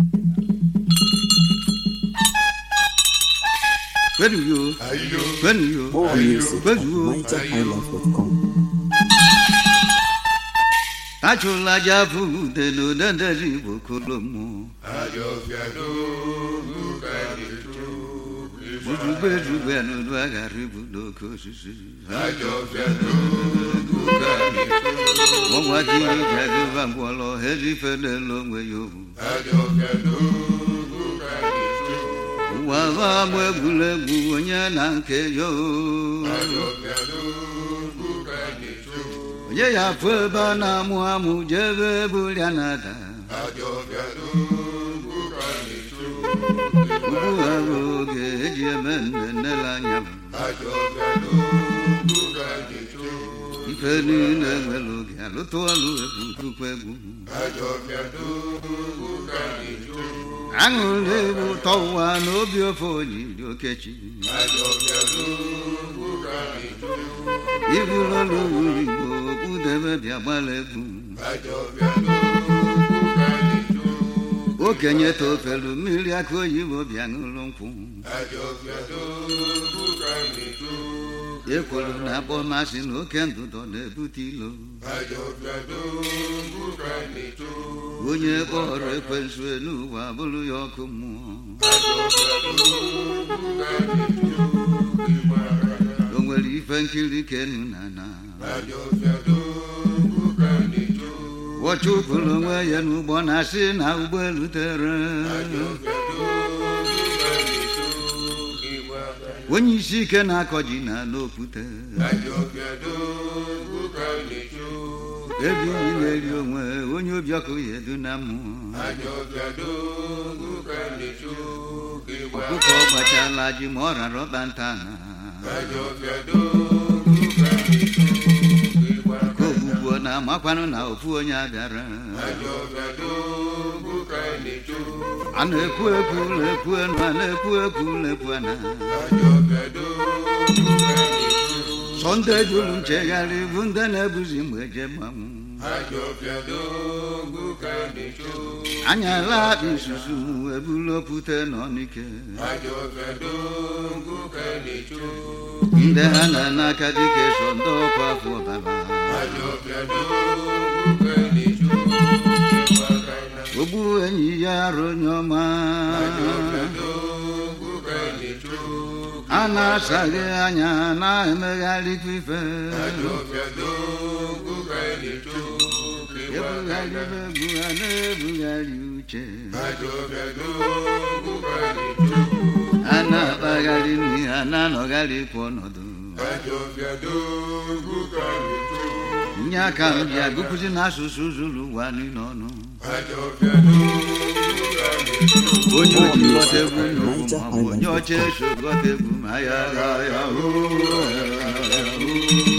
Where do you? Where do you? More music Where at do you? nigerhighlife.com. Achụla aja fugudelu dedere igbo kolomo Ujugbe ejugbe n'udu aghara ibu n'oke osisi Ọnwa gị ji agụba ngwọrọ ejife n'elu onwe ya ohu Ụwa ha agba egwuregwu onye na nke ya ohu onye ya afụ ebe a na-amụ amụ jebe bụrịa na-ada ugbu ha bụ oge eji eme nnennele anya m ife niile nwere oge alụtụ ọlụ egwu tupu egwu aṅụrị egwu ụtọ ụwa na obi ofe onye dị okechi iburu ọlụ uru igbo kpụdebe bịa gbala egwu okenye tofelu mmiri aka oyibo bịa ṅụrụ nkwụ ekwuru na akpọ masị na oke ndụdọ na-ebute ilo onye kpọrọ ekwensu n'ụwa bụrụ ya ọkụ mmụọ o nwere ife nkiri kenu na na wọchụpụrụ onwe ya n'ụgbọ na-asị na ụgbọelu tere onye isi ike na-akọ ji na n'okwute ebighị na-eri onwe onye obi ọkụ ya edu na mmụọ ọkụkọ gbachala ji ma ọ rara ọkpa nta na ka ogbugbo na-amakwanụ na ofu onye abịara a na-ekwu ekwu na-ekwu enu a na-ekwu ekwu na-ekwu ana sọnde juru nchegharị bụ ndị na-ebuzi mgbe eje mmanwụ anya la akpa isusu ebulu opute n'ọnike ndị ha na n'aka dike so ndị ọkwa afọ ọbara ogbu enyi ya arụ onye ọma a na-asaghị anya na-emegharịkwa ife ebugharị egwu a na-ebugharị uche a na-akpagharị nri ha na-anọgharịkwa ọnọdụ nye aka m bịa gụpụzi n'asụsụ zuru ụwa niile ọnụ onye oji ghọta egwu nnukwu maọbụ onye ọcha eso ghọta egwu ma ya ya ya hoo, ya hoo.